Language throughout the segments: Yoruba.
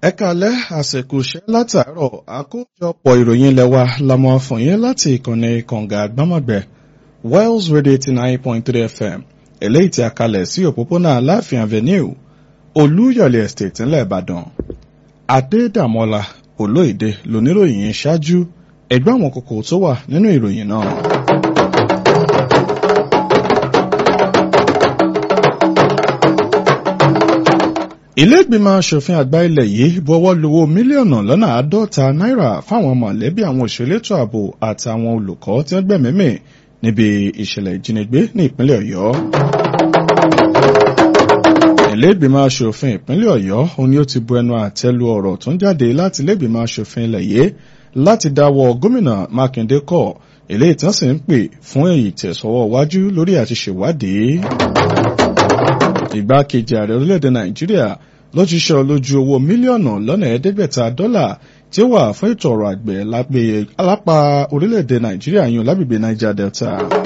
ẹ kalẹ́ àsìkò iṣẹ́ látàárọ̀ àkójọpọ̀ ìròyìn ilẹ̀ wa la mọ̀ fún yín láti ìkànnì kànga àgbámọ̀gbẹ́ Wells Radio eighty nine point three FM eléyìí tí a kalẹ̀ sí òpópónà Aláàfin Avenue Olúyọ̀lé Estate ńlẹ̀ Ìbàdàn Adédàmọ́lá Olóyèdè lóníròyìn ṣáájú ẹgbẹ́ àwọn kókó tó wà nínú ìròyìn náà. ilé ìgbìmọ̀ asòfin àgbà ilẹ̀ yìí buọwọ́ luwó mílíọ̀nù lọ́nà àádọ́ta náírà fáwọn mọ̀lẹ́bí àwọn òṣèlétò ààbò àtàwọn olùkọ́ tí wọ́n gbẹ̀mímì níbi ìṣẹ̀lẹ̀ ìjínigbé ní ìpínlẹ̀ ọ̀yọ́. ilé ìgbìmọ̀ asòfin ìpínlẹ̀ ọ̀yọ́ òun ni ó ti bu ẹnu àtẹ́ lu ọ̀rọ̀ tó ń jáde láti ilé ìgbìmọ̀ asòfin ilẹ̀ yìí láti dáwọ́ gómìnà mákindé kọ̀ eléyìí tí wọ́n sì ń pè fún èyí tẹ̀sọ́wọ́ wájú lórí àti ṣèwádìí ìgbákejì ààrẹ orílẹ̀-èdè nàìjíríà ló ti ṣe lójú owó mílíọ̀nù lọ́nà ẹ̀ẹ́dẹ́gbẹ̀ta dọ́là tí ó wà fún ètò ọrọ̀ àgbẹ̀ lágbèyẹ alápá orílẹ̀-èdè nàìjíríà yún lágbègbè niger delta.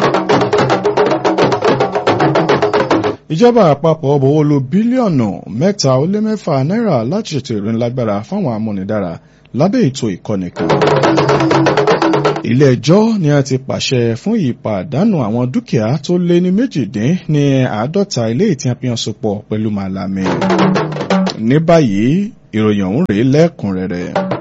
ìjọba àpapọ̀ bọ̀wọ́ lu bílíọ̀nù mẹ́ta ó lé mẹ́fà náírà láti ṣètò ìrìnlágbára fáwọn amúnidára lábẹ́ ètò ìkọ́ni kan ilé ẹjọ́ ni a ti pàṣẹ fún ìpàdánù àwọn dúkìá tó lé ní méjìdín ní àádọ́ta ilé ìtì àfihàn sopọ̀ pẹ̀lú màlámi. ní báyìí ìròyìn ọ̀hún rèé lẹ́kùnrẹ́rẹ́.